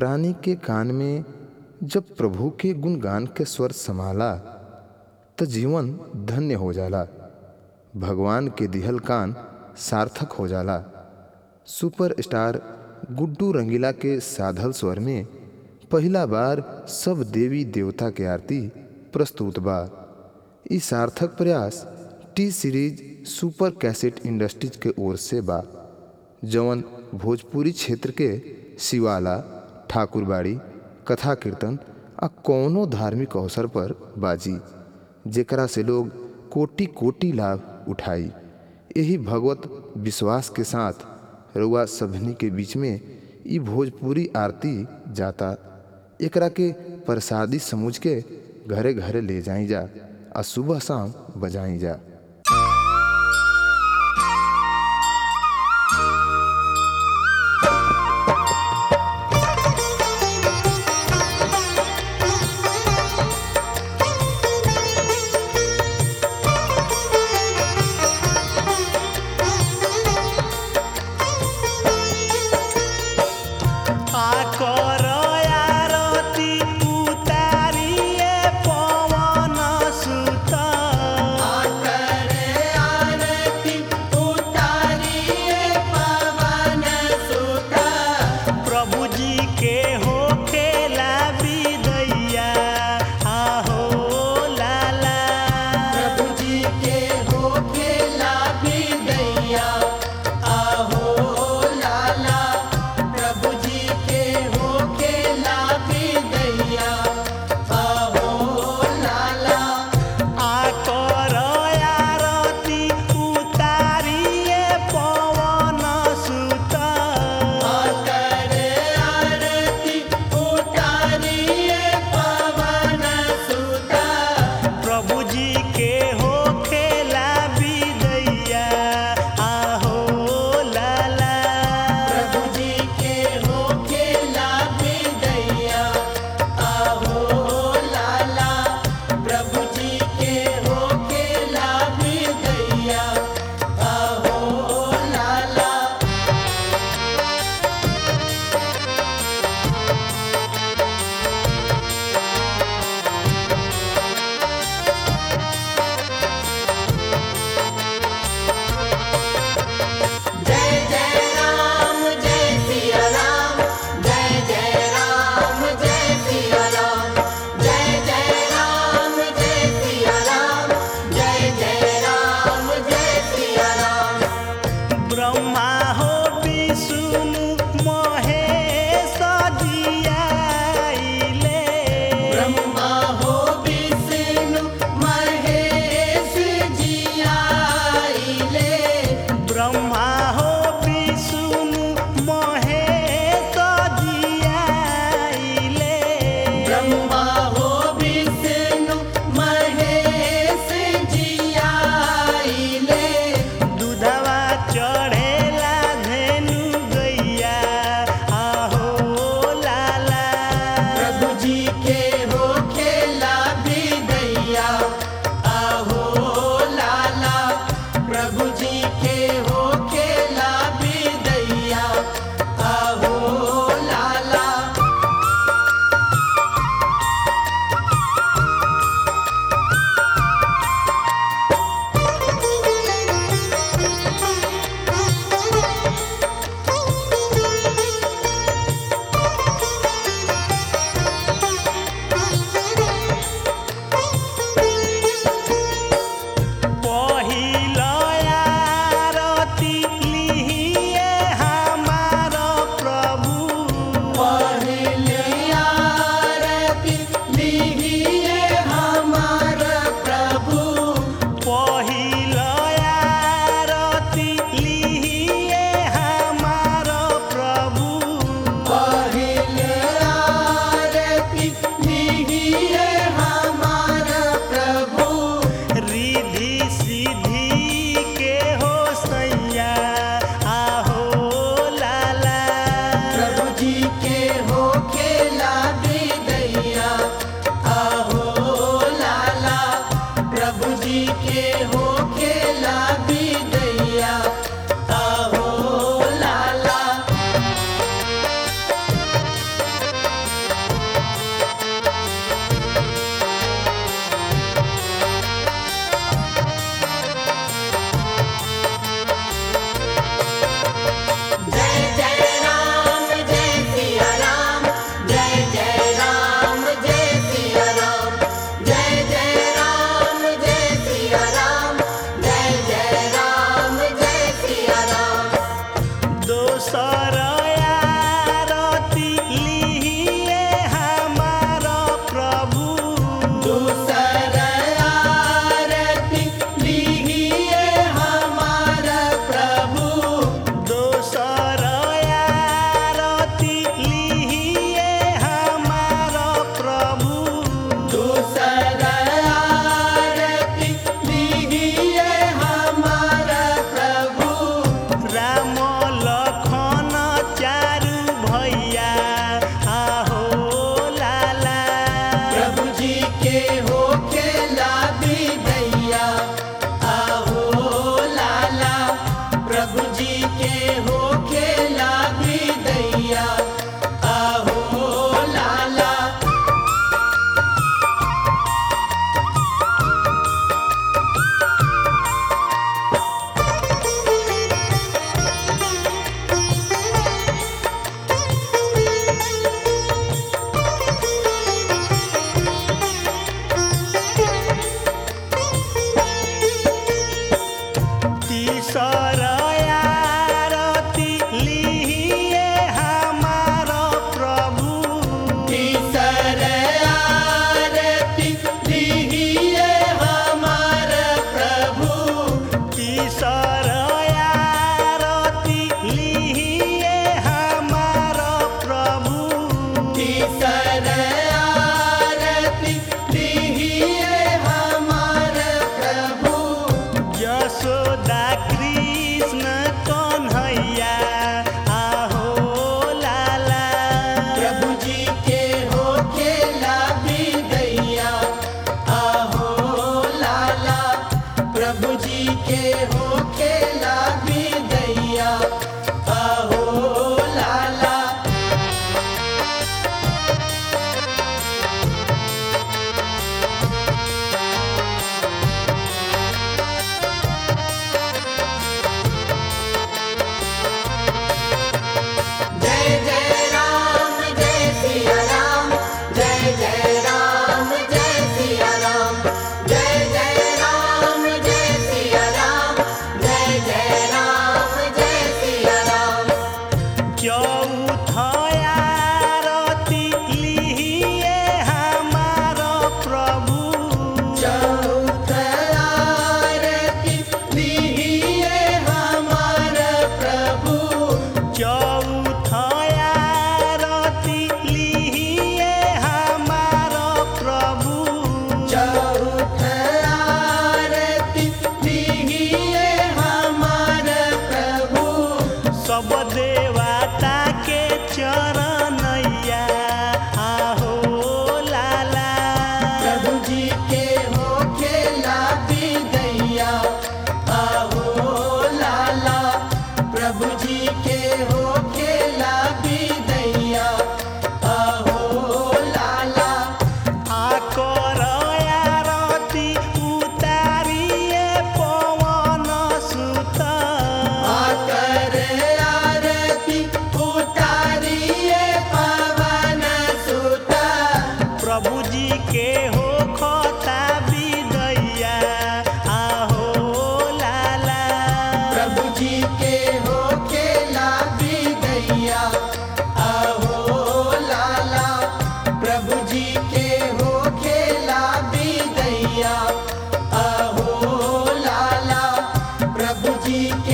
प्राणी के कान में जब प्रभु के गुणगान के स्वर समाला त जीवन धन्य हो जाला भगवान के दिहल कान सार्थक हो जाला सुपर स्टार गुड्डू रंगीला के साधल स्वर में पहला बार सब देवी देवता के आरती प्रस्तुत बा ई सार्थक प्रयास T series super cassette industries के ओर से बा जवन भोजपुरी क्षेत्र के शिवाला ठाकुरबाड़ी कथा कीर्तन आ कौनो धार्मिक अवसर पर बाजी जेकरा से लोग कोटि कोटि लाभ उठाई यही भगवत विश्वास के साथ रुआ सभनी के बीच में ई भोजपुरी आरती जाता एकरा के प्रसादी समझ के घरे घरे ले जाई जा आ सुबह शाम बजाई जा आकर आरती उतारिए पवन सुत प्रभु जी के हो खेला विदैया आहो लाला आकर आरती उतारिए पवन सुत प्रभु जी के हो खेला विदैया आहो लाला ब्रह्मा हो विष्णु महेश जियाइले ब्रह्मा हो विष्णु महेश जियाइले ब्रह्मा हो विष्णु महेश जियाइले दूधवा चढ़ेला धेनु गैया आहो लाला प्रभु जी के हो खेला विदैया आहो लाला प्रभु जी के हो खेला विदैया आहो लाला पहिल आरती लिहिए हमार प्रभु पहले आरती लिहिए हमार प्रभु पहिल आरती लिहिए हमार प्रभु पहले आरती लिहिए हमार प्रभु रिधि सिद्धि के हो सैया आहो लाला प्रभु जी के हो खेला विदैया आहो लाला प्रभु जी के हो खेला विदैया आहो लाला प्रभु जी के